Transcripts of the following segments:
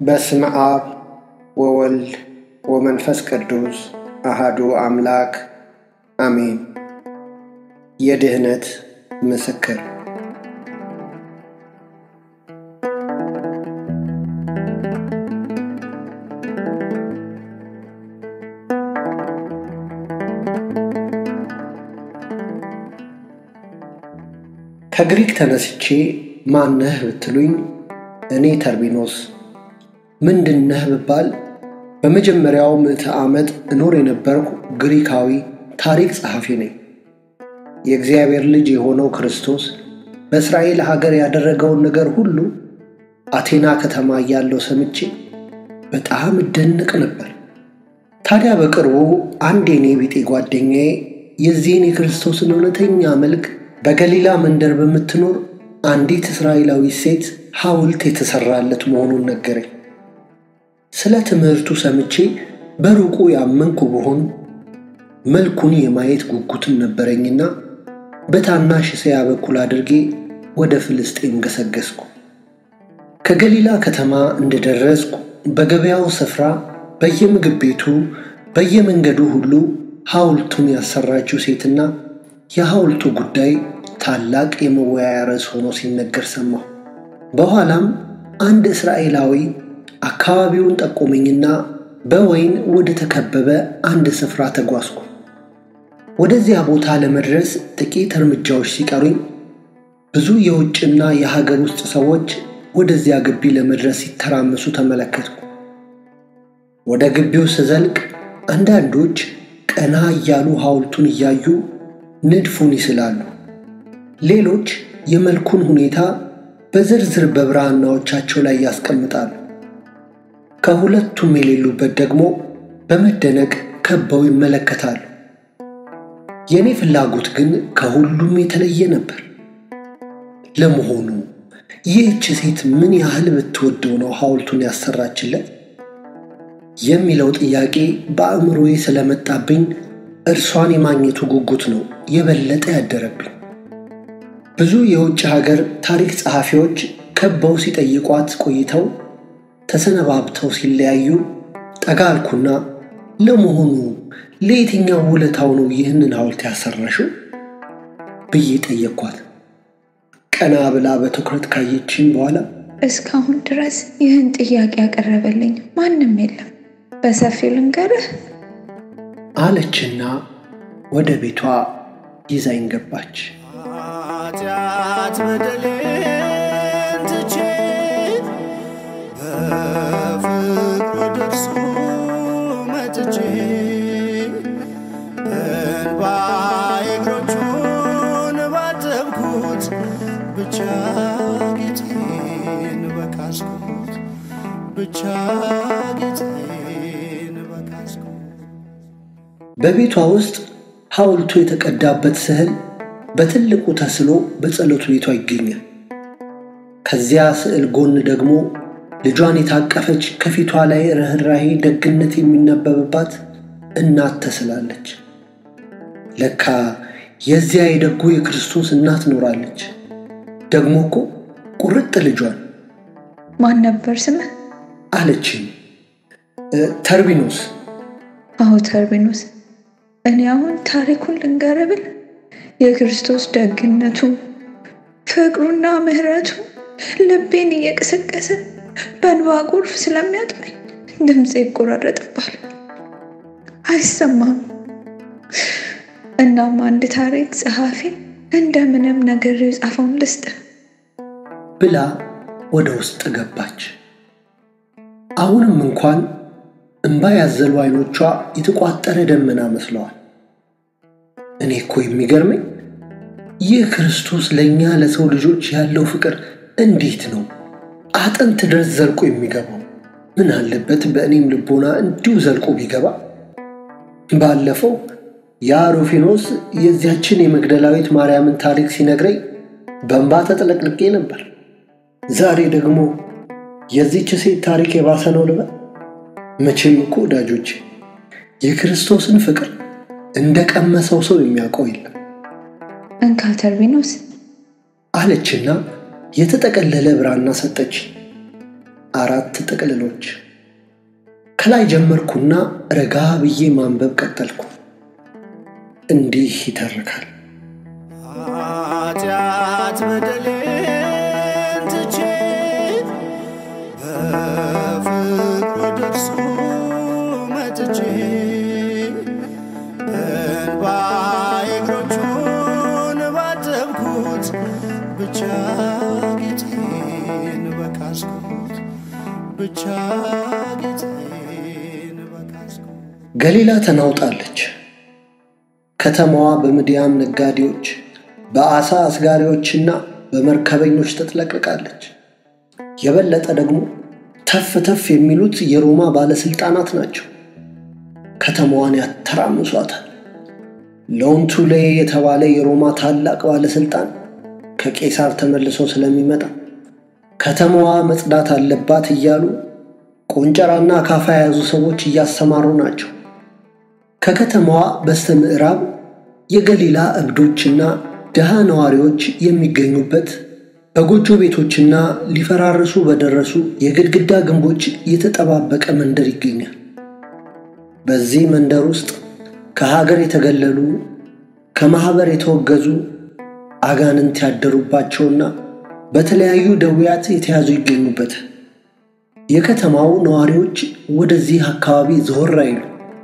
በስመ አብ ወወልድ ወመንፈስ ቅዱስ አሃዱ አምላክ አሜን። የድኅነት ምስክር ከግሪክ ተነስቼ ማነህ ብትሉኝ እኔ ተርቢኖስ ምንድነህ ብባል በመጀመሪያው ምዕተ ዓመት እኖር የነበርኩ ግሪካዊ ታሪክ ጸሐፊ ነኝ። የእግዚአብሔር ልጅ የሆነው ክርስቶስ በእስራኤል ሀገር ያደረገውን ነገር ሁሉ አቴና ከተማ እያለው ሰምቼ በጣም እደንቅ ነበር። ታዲያ በቅርቡ አንድ የኔ ቢጤ ጓደኛዬ የዚህን የክርስቶስን እውነተኛ መልክ በገሊላ መንደር በምትኖር አንዲት እስራኤላዊ ሴት ሐውልት የተሠራለት መሆኑን ነገረኝ። ስለ ትምህርቱ ሰምቼ በሩቁ ያመንኩ ብሆን መልኩን የማየት ጉጉትም ነበረኝና በታናሽ እስያ በኩል አድርጌ ወደ ፍልስጤም ገሰገስኩ። ከገሊላ ከተማ እንደደረስኩ በገበያው ስፍራ በየምግብ ቤቱ በየመንገዱ ሁሉ ሐውልቱን ያሰራችው ሴትና የሐውልቱ ጉዳይ ታላቅ የመወያያ ርዕስ ሆኖ ሲነገር ሰማሁ። በኋላም አንድ እስራኤላዊ አካባቢውን ጠቆመኝና በወይን ወደ ተከበበ አንድ ስፍራ ተጓዝኩ። ወደዚያ ቦታ ለመድረስ ጥቂት እርምጃዎች ሲቀሩኝ ብዙ የውጭና የሀገር ውስጥ ሰዎች ወደዚያ ግቢ ለመድረስ ሲተራመሱ ተመለከትኩ። ወደ ግቢው ስዘልቅ አንዳንዶች ቀና እያሉ ሐውልቱን እያዩ ንድፉን ይስላሉ። ሌሎች የመልኩን ሁኔታ በዝርዝር በብራናዎቻቸው ላይ ያስቀምጣሉ። ከሁለቱም የሌሉበት ደግሞ በመደነቅ ከበው ይመለከታሉ። የእኔ ፍላጎት ግን ከሁሉም የተለየ ነበር። ለመሆኑ ይህች ሴት ምን ያህል ብትወደው ነው ሐውልቱን ያሰራችለት የሚለው ጥያቄ በአእምሮዬ ስለመጣብኝ እርሷን የማግኘቱ ጉጉት ነው የበለጠ ያደረብኝ። ብዙ የውጭ ሀገር ታሪክ ጸሐፊዎች ከበው ሲጠይቋት ቆይተው ተሰነባብተው ሲለያዩ ጠጋ አልኩና ለመሆኑ ለየትኛው ውለታው ነው ይህንን ሐውልት ያሰራሽው ብዬ ጠየቅኳት። ቀና ብላ በትኩረት ካየችኝ በኋላ እስካሁን ድረስ ይህን ጥያቄ ያቀረበልኝ ማንም የለም፣ በሰፊው ልንገርህ አለችና ወደ ቤቷ ይዛኝ ገባች። ኃጢአት በደሌን ትቼ በፍቅሩ ደርሶ መጥቼ እንባዬ እግሮቹን ባጠብኩት ብቻ ጌጤን በካስኩት ብቻ ጌጤን በካስኩት በቤቷ ውስጥ ሐውልቱ የተቀዳበት ስዕል በትልቁ ተስሎ በጸሎት ቤቷ ይገኛል። ከዚያ ስዕል ጎን ደግሞ ልጇን የታቀፈች ከፊቷ ላይ ርኅራሄ፣ ደግነት የሚነበብባት እናት ተስላለች። ለካ የዚያ የደጉ የክርስቶስ እናት ኖራለች። ደግሞ እኮ ቁርጥ ልጇን ማን ነበር ስምህ? አለችኝ። ተርቢኖስ አዎ ተርቢኖስ። እኔ አሁን ታሪኩን ልንገርህ ብል የክርስቶስ ደግነቱ ፍቅሩና ምሕረቱ ልቤን እየቀሰቀሰ በእንባ ጎርፍ ስለሚያጥበኝ ድምፄ ይቆራረጥባል፣ አይሰማም። እናም አንድ ታሪክ ጸሐፊ እንደምንም ነገር የጻፈውን ልስጥ ብላ ወደ ውስጥ ገባች። አሁንም እንኳን እምባ ያዘሉ አይኖቿ የተቋጠረ ደመና መስለዋል። እኔ እኮ የሚገርመኝ ይህ ክርስቶስ ለእኛ ለሰው ልጆች ያለው ፍቅር እንዴት ነው አጥንት ድረስ ዘልቆ የሚገባው? ምን አለበት በእኔም ልቦና እንዲሁ ዘልቆ ቢገባ። ባለፈው ያ ሩፊኖስ የዚያችን የመግደላዊት ማርያምን ታሪክ ሲነግረኝ በእንባ ተጥለቅልቄ ነበር። ዛሬ ደግሞ የዚች ሴት ታሪክ የባሰ ነው ልበል። መቼም እኮ ወዳጆች የክርስቶስን ፍቅር እንደ ቀመሰው ሰው የሚያውቀው የለም እንካ ተርቢኖስ አለችና የተጠቀለለ ብራና ሰጠች። አራት ጥቅልሎች። ከላይ ጀመርኩና ረጋ ብዬ ማንበብ ቀጠልኩ። እንዲህ ይተርካል። ኃጢአት በደሌን ትቼ በፍቅሩ ደርሶ መጥቼ እንባዬ እግሮቹን ባጠብኩት ብቻ ጌጤን በካስኩት ብቻ ጌጤን በካስኩት ገሊላ ተናውጣለች። ከተማዋ በምድያም ነጋዴዎች፣ በአሳ አስጋሪዎችና በመርከበኞች ተጥለቅልቃለች። የበለጠ ደግሞ ተፍ ተፍ የሚሉት የሮማ ባለሥልጣናት ናቸው። ከተማዋን ያተራምሷታል። ሎንቱሌ የተባለ የሮማ ታላቅ ባለሥልጣን ከቄሳር ተመልሶ ስለሚመጣ ከተማዋ መጽዳት አለባት እያሉ ቆንጨራና አካፋ የያዙ ሰዎች እያሰማሩ ናቸው። ከከተማዋ በስተ ምዕራብ የገሊላ እብዶችና ድሃ ነዋሪዎች የሚገኙበት በጎጆ ቤቶችና ሊፈራርሱ በደረሱ የግድግዳ ግንቦች የተጠባበቀ መንደር ይገኛል። በዚህ መንደር ውስጥ ከሀገር የተገለሉ ከማኅበር የተወገዙ አጋንንት ያደሩባቸውና በተለያዩ ደዌያት የተያዙ ይገኙበታል። የከተማው ነዋሪዎች ወደዚህ አካባቢ ዞር አይሉ።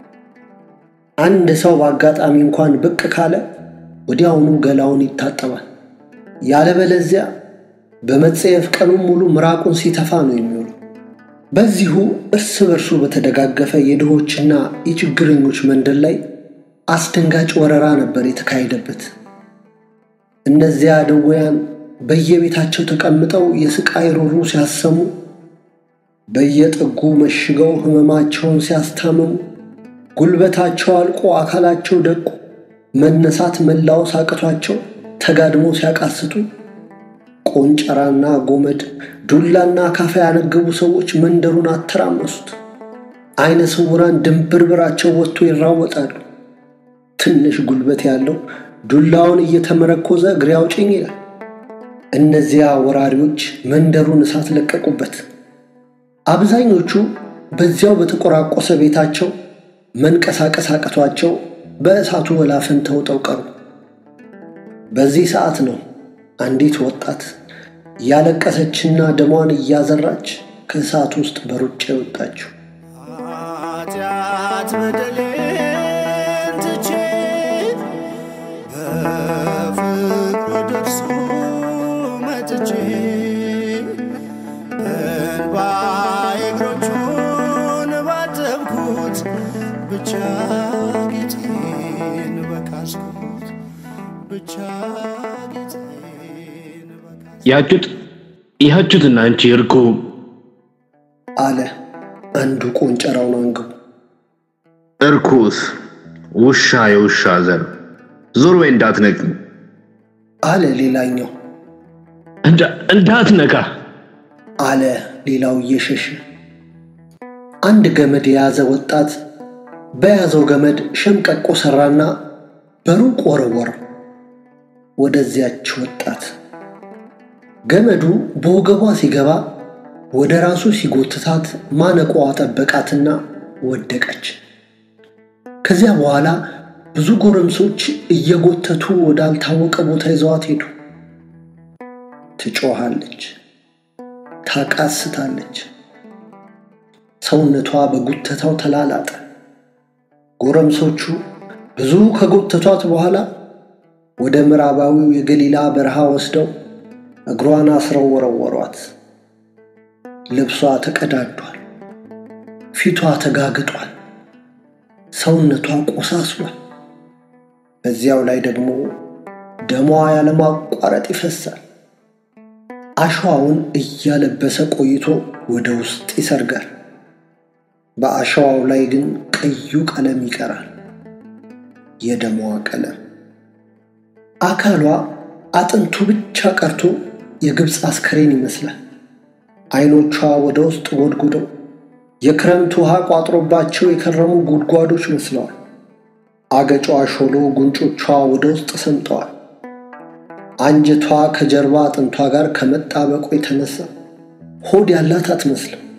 አንድ ሰው በአጋጣሚ እንኳን ብቅ ካለ ወዲያውኑ ገላውን ይታጠባል። ያለበለዚያ በመጸየፍ ቀኑን ሙሉ ምራቁን ሲተፋ ነው የሚውለው። በዚሁ እርስ በርሱ በተደጋገፈ የድሆችና የችግረኞች መንደር ላይ አስደንጋጭ ወረራ ነበር የተካሄደበት። እነዚያ ድውያን በየቤታቸው ተቀምጠው የስቃይ ሮሮ ሲያሰሙ፣ በየጥጉ መሽገው ሕመማቸውን ሲያስታምሙ፣ ጉልበታቸው አልቆ አካላቸው ደቁ መነሳት መላወስ አቅቷቸው ተጋድሞ ሲያቃስቱ ቆንጨራና ጎመድ ዱላና ካፋ ያነገቡ ሰዎች መንደሩን አተራመሱት። አይነ ስውራን ድንብርብራቸው ወጥቶ ይራወጣሉ። ትንሽ ጉልበት ያለው ዱላውን እየተመረኮዘ እግሬ አውጭኝ ይላል። እነዚያ ወራሪዎች መንደሩን እሳት ለቀቁበት። አብዛኞቹ በዚያው በተቆራቆሰ ቤታቸው መንቀሳቀስ አቅቷቸው በእሳቱ ወላፈን ተውጠው ቀሩ። በዚህ ሰዓት ነው አንዲት ወጣት ያለቀሰችና ደሟን እያዘራች ከእሳት ውስጥ በሩጫ የወጣችው። ኃጢአት በደሌን ትቼ በፍቅሩ ደርሶ መጥቼ እንባዬ እግሮቹን ባጠብኩት ብቻ ጌጤን በካስኩት ብቻ ጌጤን በካስኩት ያጩት ያጩትና አንቺ እርጎ አለ አንዱ ቆንጨራውን አንግቡ። እርኩስ ውሻ የውሻ ዘር ዞር ወይ እንዳትነቂ አለ ሌላኛው። እንዳ- እንዳትነካ አለ ሌላው እየሸሸ። አንድ ገመድ የያዘ ወጣት በያዘው ገመድ ሸምቀቆ ሰራና በሩቅ ወረወረው ወደዚያች ወጣት። ገመዱ በወገቧ ሲገባ ወደ ራሱ ሲጎትታት ማነቋዋ ጠበቃትና ወደቀች። ከዚያ በኋላ ብዙ ጎረምሶች እየጎተቱ ወዳልታወቀ ቦታ ይዘዋት ሄዱ። ትጮኻለች፣ ታቃስታለች። ሰውነቷ በጉተታው ተላላጠ። ጎረምሶቹ ብዙ ከጎተቷት በኋላ ወደ ምዕራባዊው የገሊላ በረሃ ወስደው እግሯን አስረው ወረወሯት። ልብሷ ተቀዳዷል፣ ፊቷ ተጋግጧል፣ ሰውነቷ ቆሳስሏል። በዚያው ላይ ደግሞ ደሟ ያለማቋረጥ ይፈሳል። አሸዋውን እያለበሰ ቆይቶ ወደ ውስጥ ይሰርጋል። በአሸዋው ላይ ግን ቀዩ ቀለም ይቀራል፣ የደሟ ቀለም። አካሏ አጥንቱ ብቻ ቀርቶ የግብፅ አስከሬን ይመስላል። አይኖቿ ወደ ውስጥ ጎድጉደው የክረምት ውሃ ቋጥሮባቸው የከረሙ ጉድጓዶች መስለዋል። አገጯ ሾሎ፣ ጉንጮቿ ወደ ውስጥ ሰምጠዋል። አንጀቷ ከጀርባ አጥንቷ ጋር ከመጣበቁ የተነሳ ሆድ ያላት አትመስልም።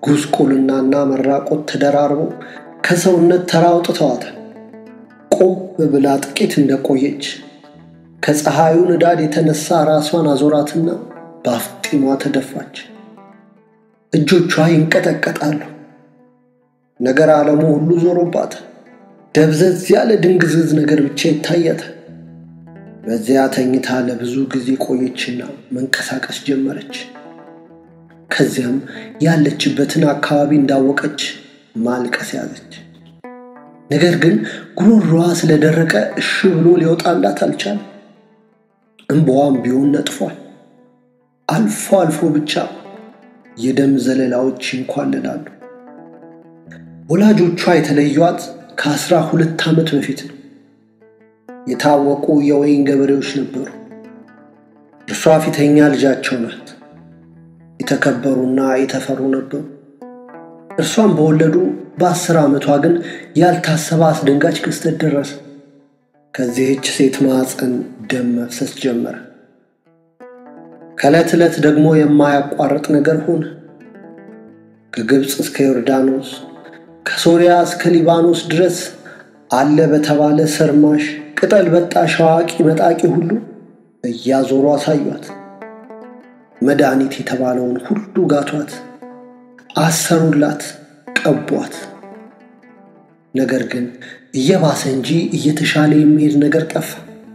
ጉስቁልናና መራቆት ተደራርበው ከሰውነት ተራ አውጥተዋታል። ቆም ብላ ጥቂት እንደቆየች ከፀሐዩ ንዳድ የተነሳ ራሷን አዞራትና በአፍጢሟ ተደፋች። እጆቿ ይንቀጠቀጣሉ። ነገር ዓለሙ ሁሉ ዞሮባታል። ደብዘዝ ያለ ድንግዝግዝ ነገር ብቻ ይታያታል። በዚያ ተኝታ ለብዙ ጊዜ ቆየችና መንቀሳቀስ ጀመረች። ከዚያም ያለችበትን አካባቢ እንዳወቀች ማልቀስ ያዘች። ነገር ግን ጉሮሮዋ ስለደረቀ እሺ ብሎ ሊወጣላት አልቻለም። እንባዋም ቢሆን ነጥፏል። አልፎ አልፎ ብቻ የደም ዘለላዎች ይንኳለላሉ። ወላጆቿ የተለዩት ከአስራ ሁለት ዓመት በፊት ነው። የታወቁ የወይን ገበሬዎች ነበሩ። እርሷ ፊተኛ ልጃቸው ናት። የተከበሩና የተፈሩ ነበሩ። እርሷን በወለዱ በአስር ዓመቷ ግን ያልታሰበ አስደንጋጭ ክስተት ደረሰ። ከዚህች ሴት ማዕፀን ደም መፍሰስ ጀመረ። ከዕለት ዕለት ደግሞ የማያቋርጥ ነገር ሆነ። ከግብፅ እስከ ዮርዳኖስ፣ ከሶሪያ እስከ ሊባኖስ ድረስ አለ በተባለ ሰርማሽ ቅጠል በጣሽ አዋቂ መጣቂ ሁሉ እያዞሩ አሳዩት። መድኃኒት የተባለውን ሁሉ ጋቷት፣ አሰሩላት፣ ቀቧት። ነገር ግን እየባሰ እንጂ እየተሻለ የሚሄድ ነገር ጠፋ።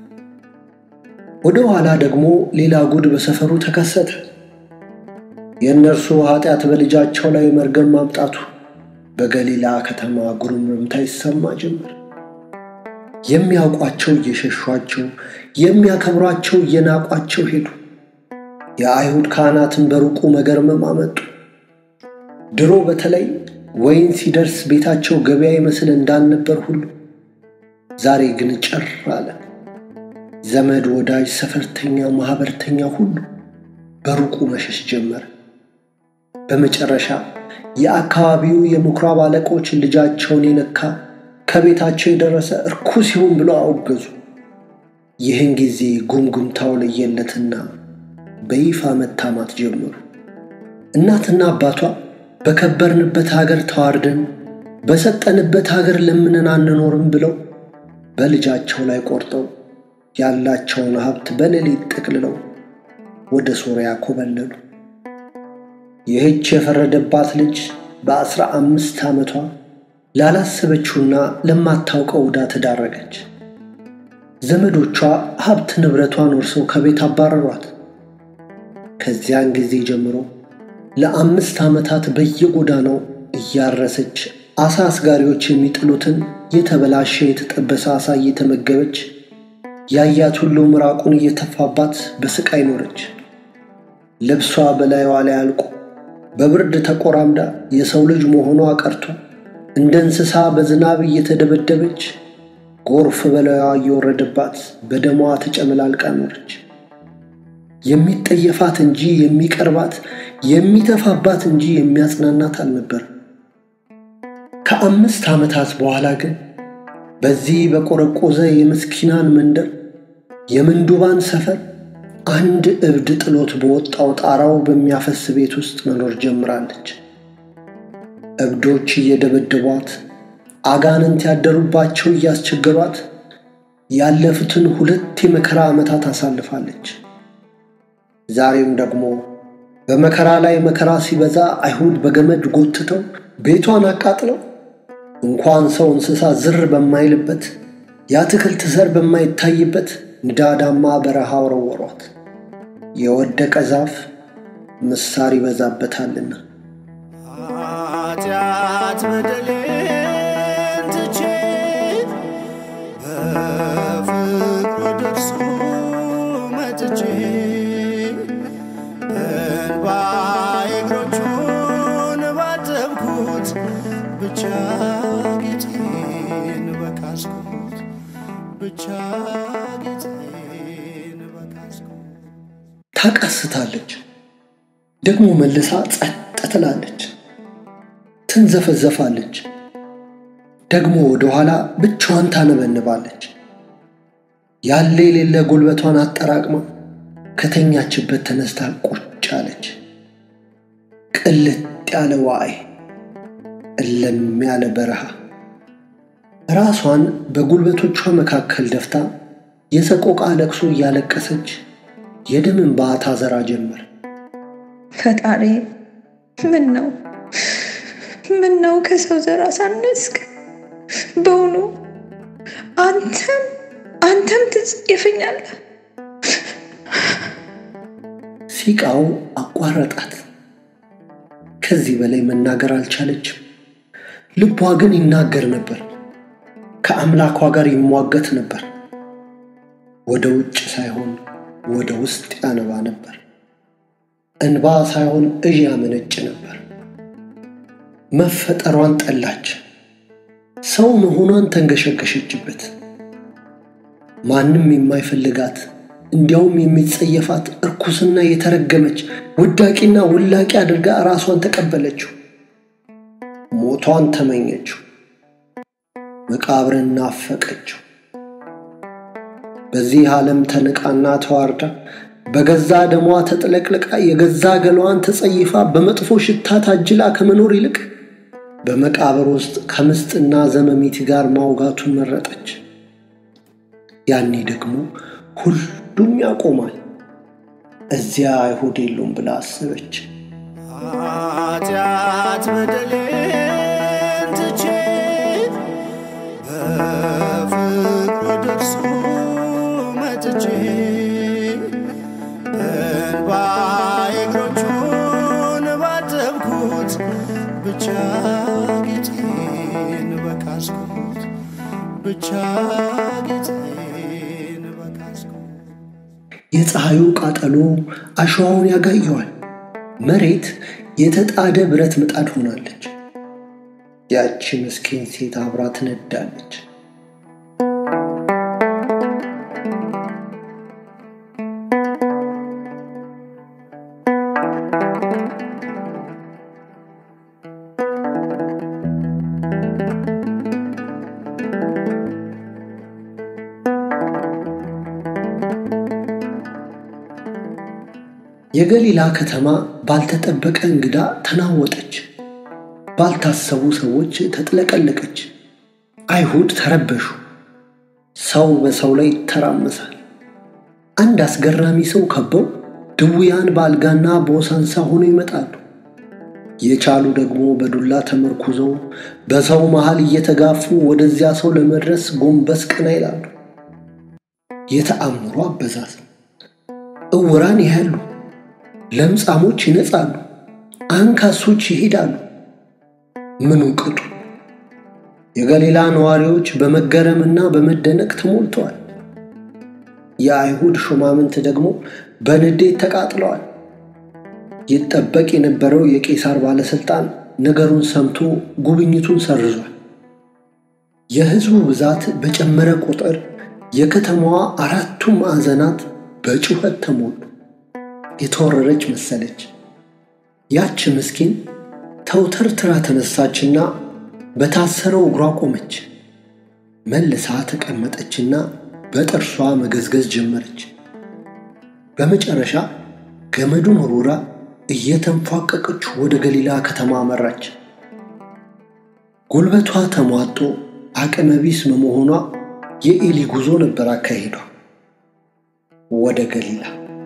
ወደ ኋላ ደግሞ ሌላ ጉድ በሰፈሩ ተከሰተ። የእነርሱ ኃጢአት በልጃቸው ላይ መርገም ማምጣቱ በገሊላ ከተማ ጉርምርምታ ይሰማ ጀመር። የሚያውቋቸው እየሸሿቸው፣ የሚያከብሯቸው እየናቋቸው ሄዱ። የአይሁድ ካህናትን በሩቁ መገርመም አመጡ። ድሮ በተለይ ወይን ሲደርስ ቤታቸው ገበያ ይመስል እንዳልነበር ሁሉ ዛሬ ግን ጭር አለ። ዘመድ፣ ወዳጅ፣ ሰፈርተኛ፣ ማኅበርተኛ ሁሉ በሩቁ መሸሽ ጀመረ። በመጨረሻ የአካባቢው የምኩራብ አለቆች ልጃቸውን የነካ ከቤታቸው የደረሰ እርኩስ ይሁን ብለው አወገዙ። ይህን ጊዜ ጉምጉምታው ለየለትና በይፋ መታማት ጀመሩ። እናትና አባቷ በከበርንበት ሀገር ተዋርደን በሰጠንበት ሀገር ለምንን አንኖርም ብለው በልጃቸው ላይ ቆርጠው ያላቸውን ሀብት በሌሊት ጠቅልለው ወደ ሶርያ ኮበለሉ። ይህች የፈረደባት ልጅ በአስራ አምስት ዓመቷ ላላሰበችውና ለማታውቀው ዕዳ ተዳረገች። ዘመዶቿ ሀብት ንብረቷን ወርሰው ከቤት አባረሯት። ከዚያን ጊዜ ጀምሮ ለአምስት ዓመታት በየጎዳናው እያረሰች አሳ አስጋሪዎች የሚጥሉትን የተበላሸ የተጠበሰ አሳ እየተመገበች ያያት ሁሉ ምራቁን እየተፋባት በስቃይ ኖረች። ልብሷ በላይዋ ላይ አልቆ በብርድ ተቆራምዳ የሰው ልጅ መሆኗ ቀርቶ እንደ እንስሳ በዝናብ እየተደበደበች ጎርፍ በላይዋ እየወረደባት በደሟ ተጨመላልቃ ኖረች። የሚጠየፋት እንጂ የሚቀርባት የሚተፋባት እንጂ የሚያጽናናት አልነበር። ከአምስት ዓመታት በኋላ ግን በዚህ በቆረቆዘ የምስኪናን መንደር የምንዱባን ሰፈር አንድ እብድ ጥሎት በወጣው ጣራው በሚያፈስ ቤት ውስጥ መኖር ጀምራለች። እብዶች እየደበደቧት፣ አጋንንት ያደሩባቸው እያስቸገሯት ያለፉትን ሁለት የመከራ ዓመታት አሳልፋለች። ዛሬም ደግሞ በመከራ ላይ መከራ ሲበዛ አይሁድ በገመድ ጎትተው ቤቷን አቃጥለው እንኳን ሰው እንስሳ ዝር በማይልበት የአትክልት ዘር በማይታይበት ንዳዳማ በረሃ ወረወሯት። የወደቀ ዛፍ ምሳር ይበዛበታልና። ኃጢአት በደሌን ትቼ በፍቅሩ ደርሶ መጥቼ እንባዬ እግሮቹን ባጠብኩት ብቻ ጌጤን በካስኩት ብቻ ጌጤን በካስኩት ታቃስታለች፣ ደግሞ መልሳ ጸጥ ትላለች፣ ትንዘፈዘፋለች፣ ደግሞ ወደኋላ ብቻዋን ታነበንባለች። ያለ የሌለ ጉልበቷን አጠራቅማ ከተኛችበት ተነስታ ቁጭ አለች። ቅልት ያለ ዋዕይ፣ እለም ያለ በረሃ ራሷን በጉልበቶቿ መካከል ደፍታ የሰቆቃ ለቅሶ እያለቀሰች የደም እንባ ታዘራ ጀመር። ፈጣሪ ምን ነው ምን ነው ከሰው ዘር አሳነስክ? በውኑ አንተም አንተም ትጽየፈኛለህ? ሲቃው አቋረጣት። ከዚህ በላይ መናገር አልቻለችም። ልቧ ግን ይናገር ነበር። ከአምላኳ ጋር ይሟገት ነበር። ወደ ውጭ ሳይሆን ወደ ውስጥ ያነባ ነበር። እንባ ሳይሆን እዥ ያመነጭ ነበር። መፈጠሯን ጠላች። ሰው መሆኗን ተንገሸገሸችበት። ማንም የማይፈልጋት እንዲያውም የሚጸየፋት እርኩስና የተረገመች ውዳቂና ውላቂ አድርጋ ራሷን ተቀበለችው። ሞቷን ተመኘችው። መቃብርን ናፈቀችው። በዚህ ዓለም ተንቃና ተዋርዳ በገዛ ደሟ ተጥለቅልቃ የገዛ ገላዋን ተጸይፋ በመጥፎ ሽታ ታጅላ ከመኖር ይልቅ በመቃብር ውስጥ ከምስጥና ዘመሚት ጋር ማውጋቱን መረጠች። ያኔ ደግሞ ሁሉም ያቆማል። እዚያ አይሁድ የሉም ብላ አሰበች። ኃጢአት በደሌን ትቼ በፍቅሩ ደርሶ መጥቼ እንባዬ እግሮቹን ባጠብኩት ብቻ ጌጤን በካስኩት ብቻ ጌጤን በካስኩት የፀሐዩ ቃጠሎ አሸዋውን ያጋየዋል። መሬት የተጣደ ብረት ምጣድ ሆናለች። ያቺ ምስኪን ሴት አብራ ትነዳለች። የገሊላ ከተማ ባልተጠበቀ እንግዳ ተናወጠች። ባልታሰቡ ሰዎች ተጥለቀለቀች። አይሁድ ተረበሹ። ሰው በሰው ላይ ይተራመሳል። አንድ አስገራሚ ሰው ከበው ድውያን በአልጋና በወሳንሳ ሆነው ይመጣሉ። የቻሉ ደግሞ በዱላ ተመርኩዘው በሰው መሃል እየተጋፉ ወደዚያ ሰው ለመድረስ ጎንበስ ቀና ይላሉ። የተአምሮ አበዛዝ እውራን ያያሉ፣ ለምጻሞች ይነጻሉ፣ አንካሶች ይሄዳሉ። ምኑ ቅጡ! የገሊላ ነዋሪዎች በመገረምና በመደነቅ ተሞልተዋል። የአይሁድ ሹማምንት ደግሞ በንዴት ተቃጥለዋል። ይጠበቅ የነበረው የቄሳር ባለሥልጣን ነገሩን ሰምቶ ጉብኝቱን ሰርዟል። የሕዝቡ ብዛት በጨመረ ቁጥር የከተማዋ አራቱም ማዕዘናት በጩኸት ተሞሉ። የተወረረች መሰለች። ያች ምስኪን ተውተርትራ ተነሳችና በታሰረው እግሯ ቆመች። መልሳ ተቀመጠችና በጥርሷ መገዝገዝ ጀመረች። በመጨረሻ ገመዱን ወርውራ እየተንፏቀቀች ወደ ገሊላ ከተማ አመራች። ጉልበቷ ተሟጦ አቅመ ቢስ በመሆኗ የኤሊ ጉዞ ነበር አካሄዷ ወደ ገሊላ።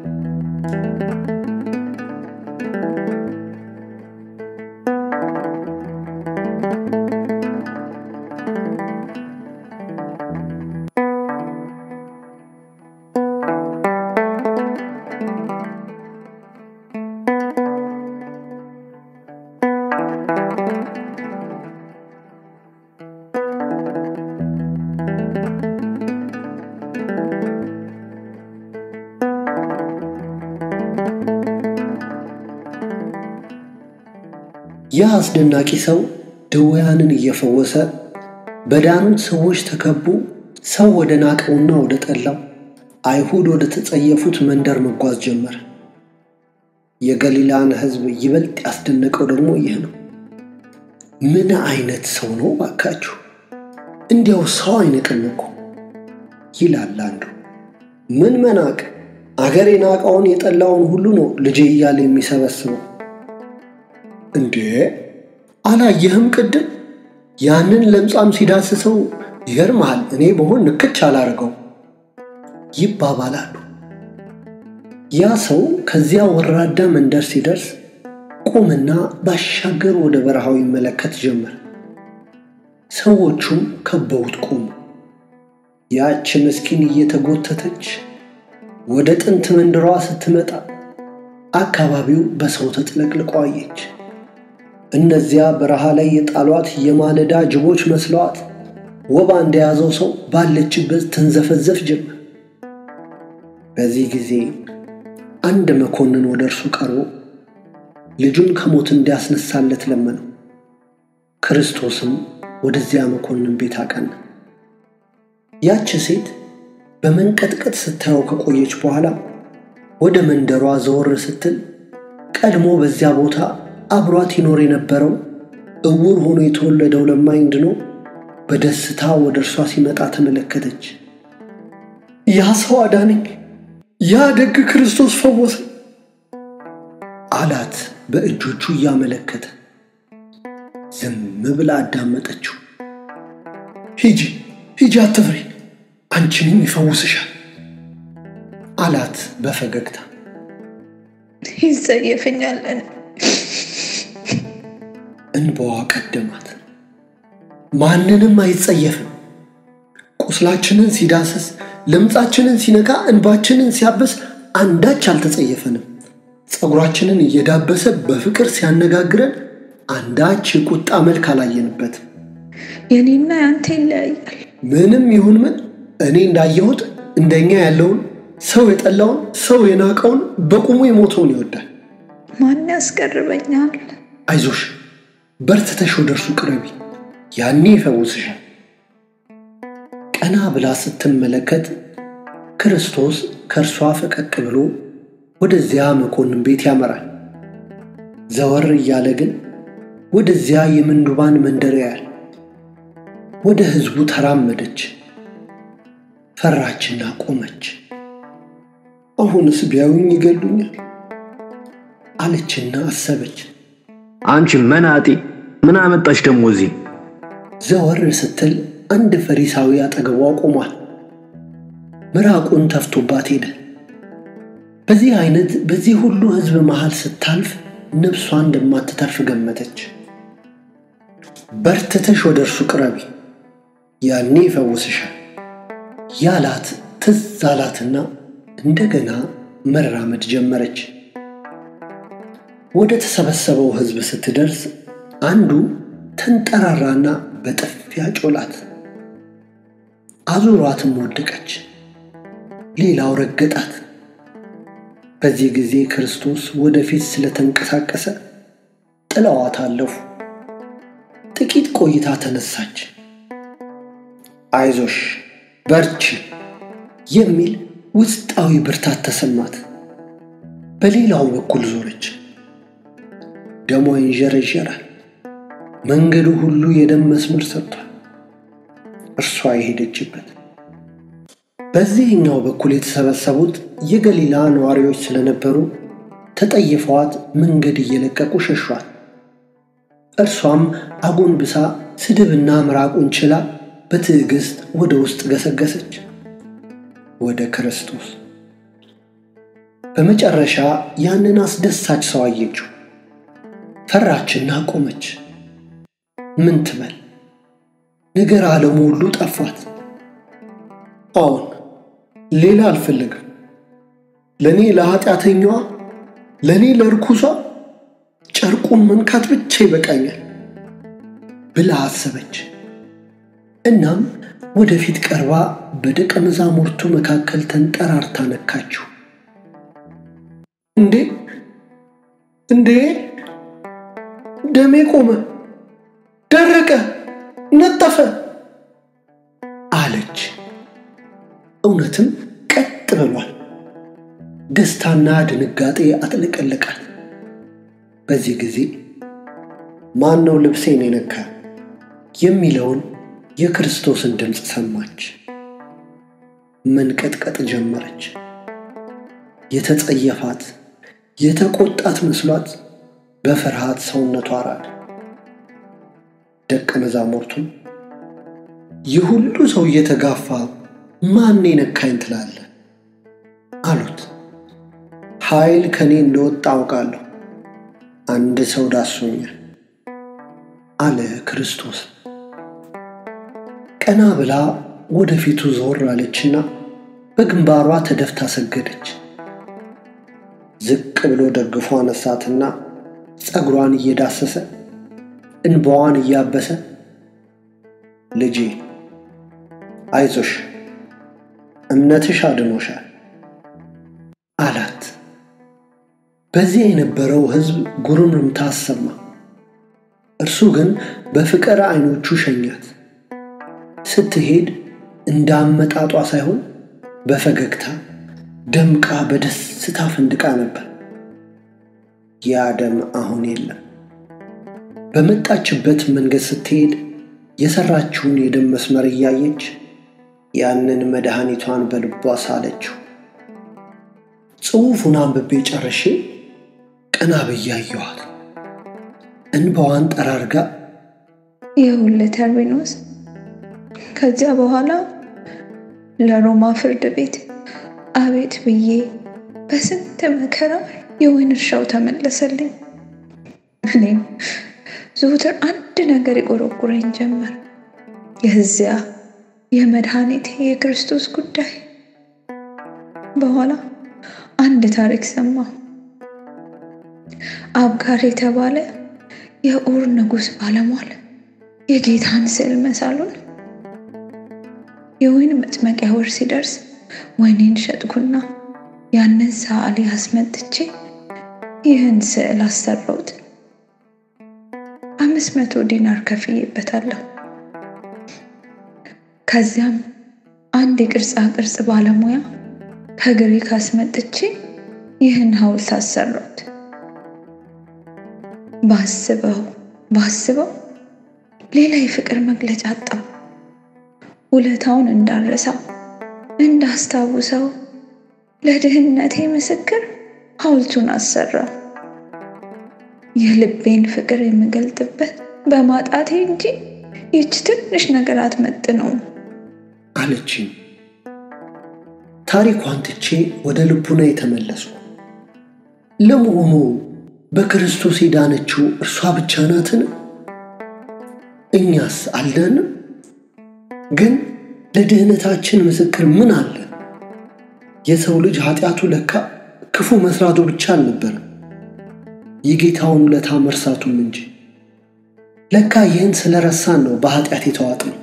ያ አስደናቂ ሰው ድውያንን እየፈወሰ በዳኑት ሰዎች ተከቦ ሰው ወደ ናቀውና ወደ ጠላው አይሁድ ወደ ተጸየፉት መንደር መጓዝ ጀመረ። የገሊላን ሕዝብ ይበልጥ ያስደነቀው ደግሞ ይህ ነው። ምን አይነት ሰው ነው ባካችሁ! እንዲያው ሰው አይንቅም እኮ ይላል አንዱ። ምን መናቅ! አገር የናቀውን የጠላውን ሁሉ ነው ልጄ እያለ የሚሰበስበው። እንዴ አላየህም? ቅድም ያንን ለምጻም ሲዳስሰው ይገርምሃል፣ እኔ በሆን ንክች አላርገው ይባባላሉ። ያ ሰው ከዚያ ወራዳ መንደር ሲደርስ ቁምና ባሻገር ወደ በረሃው ይመለከት ጀመር። ሰዎቹም ከበውት ቆሙ። ያች ምስኪን እየተጎተተች ወደ ጥንት መንደሯ ስትመጣ አካባቢው በሰው ተጥለቅልቆ አየች። እነዚያ በረሃ ላይ የጣሏት የማለዳ ጅቦች መስለዋት ወባ እንደያዘው ሰው ባለችበት ተንዘፈዘፍ ጀመር። በዚህ ጊዜ አንድ መኮንን ወደ እርሱ ቀርቦ ልጁን ከሞት እንዲያስነሳለት ለመነው። ክርስቶስም ወደዚያ መኮንን ቤት አቀና። ያች ሴት በመንቀጥቀጥ ስታየው ከቆየች በኋላ ወደ መንደሯ ዘወር ስትል ቀድሞ በዚያ ቦታ አብሯት ይኖር የነበረው እውር ሆኖ የተወለደው ለማኝ ድኖ በደስታ ወደ እርሷ ሲመጣ ተመለከተች። ያ ሰው አዳነኝ፣ ያ ደግ ክርስቶስ ፈወሰ አላት በእጆቹ እያመለከተ። ዝም ብላ አዳመጠችው። ሂጂ ሂጂ፣ አትፍሪ፣ አንቺንም ይፈውስሻል አላት በፈገግታ። ይጸየፈኛለን። እንባዋ ቀደማት። ማንንም አይጸየፍም። ቁስላችንን ሲዳስስ፣ ለምጻችንን ሲነካ፣ እንባችንን ሲያበስ አንዳች አልተጸየፈንም። ፀጉራችንን እየዳበሰ በፍቅር ሲያነጋግረን አንዳች የቁጣ መልክ አላየንበትም። የኔና ያንተ ይለያያል። ምንም ይሁን ምን እኔ እንዳየሁት እንደኛ ያለውን ሰው የጠላውን ሰው የናቀውን በቁሙ የሞተውን ይወዳል። ማን ያስቀርበኛል? አይዞሽ በርትተሽ ወደ እርሱ ቅረቢ፣ ያኔ ይፈውስሻል። ቀና ብላ ስትመለከት ክርስቶስ ከእርሷ ፈቀቅ ብሎ ወደዚያ መኮንን ቤት ያመራል። ዘወር እያለ ግን ወደዚያ የምንዱባን መንደር ያያል። ወደ ሕዝቡ ተራመደች፣ ፈራችና ቆመች። አሁንስ ቢያዩኝ ይገሉኛል አለችና አሰበች። አንቺ መናጤ ምን አመጣሽ ደግሞ እዚህ? ዘወር ስትል አንድ ፈሪሳዊ አጠገቧ ቆሟል። ምራቁን ተፍቶባት ሄደ። በዚህ አይነት በዚህ ሁሉ ሕዝብ መሃል ስታልፍ ነፍሷ እንደማትተርፍ ገመተች። በርትተሽ ወደ እርሱ ቅረቢ፣ ያኔ ይፈውስሻል ያላት ትዝ አላትና እንደገና መራመድ ጀመረች። ወደ ተሰበሰበው ሕዝብ ስትደርስ አንዱ ተንጠራራና በጥፊያ ጮላት። አዙሯትም ወደቀች። ሌላው ረገጣት። በዚህ ጊዜ ክርስቶስ ወደፊት ስለተንቀሳቀሰ ጥለዋት አለፉ። ጥቂት ቆይታ ተነሳች። አይዞሽ በርቺ የሚል ውስጣዊ ብርታት ተሰማት። በሌላው በኩል ዞረች። ደሟ ይንዠረዠራል። መንገዱ ሁሉ የደም መስመር ሰጥቷል። እርሷ የሄደችበት በዚህኛው በኩል የተሰበሰቡት የገሊላ ነዋሪዎች ስለነበሩ ተጠይፈዋት መንገድ እየለቀቁ ሸሿት። እርሷም አጎንብሳ ስድብና ምራቁን ችላ በትዕግስት ወደ ውስጥ ገሰገሰች ወደ ክርስቶስ። በመጨረሻ ያንን አስደሳች ሰው አየችው። ፈራችና ቆመች። ምን ትበል? ነገር ዓለሙ ሁሉ ጠፋት። አዎን ሌላ አልፈለግም። ለእኔ ለኃጢአተኛዋ፣ ለእኔ ለርኩሷ ጨርቁን መንካት ብቻ ይበቃኛል ብላ አሰበች። እናም ወደፊት ቀርባ በደቀ መዛሙርቱ መካከል ተንጠራርታ ነካችው። እንዴ እንዴ! ደሜ ቆመ፣ ደረቀ፣ ነጠፈ አለች። እውነትም ቀጥ ብሏል። ደስታና ድንጋጤ አጥለቀለቃል። በዚህ ጊዜ ማን ነው ልብሴን የነካ የሚለውን የክርስቶስን ድምፅ ሰማች። መንቀጥቀጥ ጀመረች። የተጸየፋት የተቆጣት መስሏት በፍርሃት ሰውነቷ ራደ። ደቀ መዛሙርቱም ይህ ሁሉ ሰው እየተጋፋ ማን ነካኝ ትላለህ? አሉት። ኃይል ከእኔ እንደወጣ አውቃለሁ፣ አንድ ሰው ዳሶኛል አለ ክርስቶስ። ቀና ብላ ወደፊቱ ዞር አለችና በግንባሯ ተደፍታ ሰገደች። ዝቅ ብሎ ደግፎ አነሳትና ፀጉሯን እየዳሰሰ እንባዋን እያበሰ ልጄ አይዞሽ፣ እምነትሽ አድኖሻል አላት። በዚያ የነበረው ሕዝብ ጉርምርምታ አሰማ። እርሱ ግን በፍቅር ዓይኖቹ ሸኛት። ስትሄድ እንደ አመጣጧ ሳይሆን በፈገግታ ደምቃ በደስታ ፈንድቃ ነበር። ያ ደም አሁን የለም። በመጣችበት መንገድ ስትሄድ የሰራችውን የደም መስመር እያየች ያንን መድኃኒቷን በልቧ ሳለችው። ጽሑፉን አንብቤ ጨርሼ ቀና ብዬ አየኋት። እንባዋን ጠራርጋ ይኸውልህ ተርቢኖስ፣ ከዚያ በኋላ ለሮማ ፍርድ ቤት አቤት ብዬ በስንት መከራ የወይን እርሻው ተመለሰልኝ። እኔም ዘውትር አንድ ነገር ይቆረቁረኝ ጀመር፣ የዚያ የመድኃኒቴ የክርስቶስ ጉዳይ። በኋላ አንድ ታሪክ ሰማሁ። አብጋር የተባለ የኡር ንጉሥ ባለሟል የጌታን ስዕል መሳሉን የወይን መጥመቂያ ወር ሲደርስ ወይኔን ሸጥኩና ያንን ሰዓሊ አስመጥቼ ይህን ስዕል አሰራሁት። አምስት መቶ ዲናር ከፍዬበታለሁ። ከዚያም አንድ የቅርጻ ቅርጽ ባለሙያ ከግሪክ አስመጥቼ ይህን ሐውልት አሰራሁት። ባስበው ባስበው ሌላ የፍቅር መግለጫ አጣው። ውለታውን እንዳረሳው እንዳስታውሰው ለድህነቴ ምስክር ሐውልቱን አሰራው። የልቤን ፍቅር የምገልጥበት በማጣቴ እንጂ ይች ትንሽ ነገር አትመጥነውም አለችኝ። ታሪኳን ትቼ ወደ ልቡና የተመለስኩ። ለመሆኑ በክርስቶስ የዳነችው እርሷ ብቻ ናትን? እኛስ አልዳንም? ግን ለድህነታችን ምስክር ምን አለ? የሰው ልጅ ኃጢአቱ ለካ ክፉ መስራቱ ብቻ አልነበረም፣ የጌታውን ውለታ መርሳቱም እንጂ። ለካ ይህን ስለረሳን ነው በኃጢአት የተዋጥነው።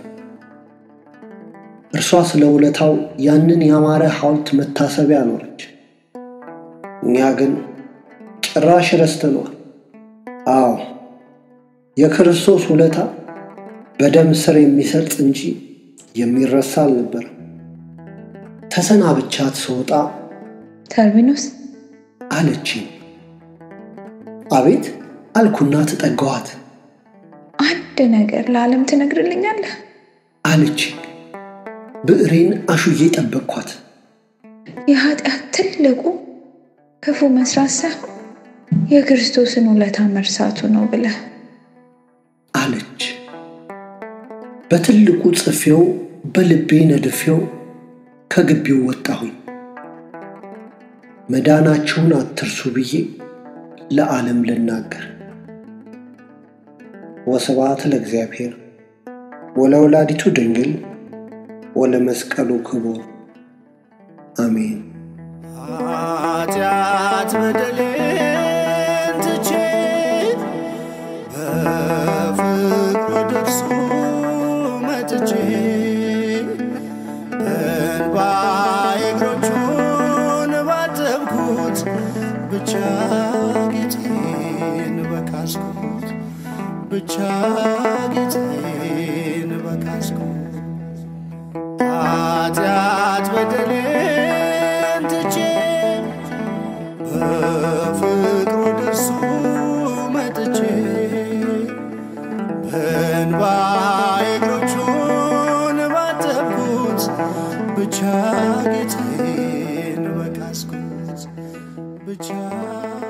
እርሷ ስለ ውለታው ያንን ያማረ ሐውልት መታሰቢያ ኖረች። እኛ ግን ጭራሽ ረስተነዋል። አዎ የክርስቶስ ውለታ በደም ስር የሚሰርጽ እንጂ የሚረሳ አልነበረም። ተሰናብቻት ስወጣ ተርቢኖስ አለችኝ። አቤት አልኩና ተጠጋኋት። አንድ ነገር ለዓለም ትነግርልኛለህ? አለችኝ። ብዕሬን አሹዬ ጠበቅኳት። የኃጢአት ትልቁ ክፉ መስራት ሳይሆን የክርስቶስን ውለታ መርሳቱ ነው ብለህ አለች። በትልቁ ጽፌው በልቤ ነድፌው ከግቢው ወጣሁኝ። መዳናችሁን አትርሱ ብዬ ለዓለም ልናገር። ወስብሐት ለእግዚአብሔር ወለወላዲቱ ድንግል ወለመስቀሉ ክቡር አሜን። ኃጢአት በደሌን ትቼ በፍቅሩ ደርሶ መጥቼ እንባዬ እግሮቹን ባጠብኩት ብቻ ጌጤን በካስኩት ብቻ ጌጤን በካስኩት ኃጢአት በደሌን ትቼ በፍቅሩ ደርሶ መጥቼ በእንባዬ እግሮቹን ባጠብኩት ብቻ ጌቴን በካስኩት ብቻ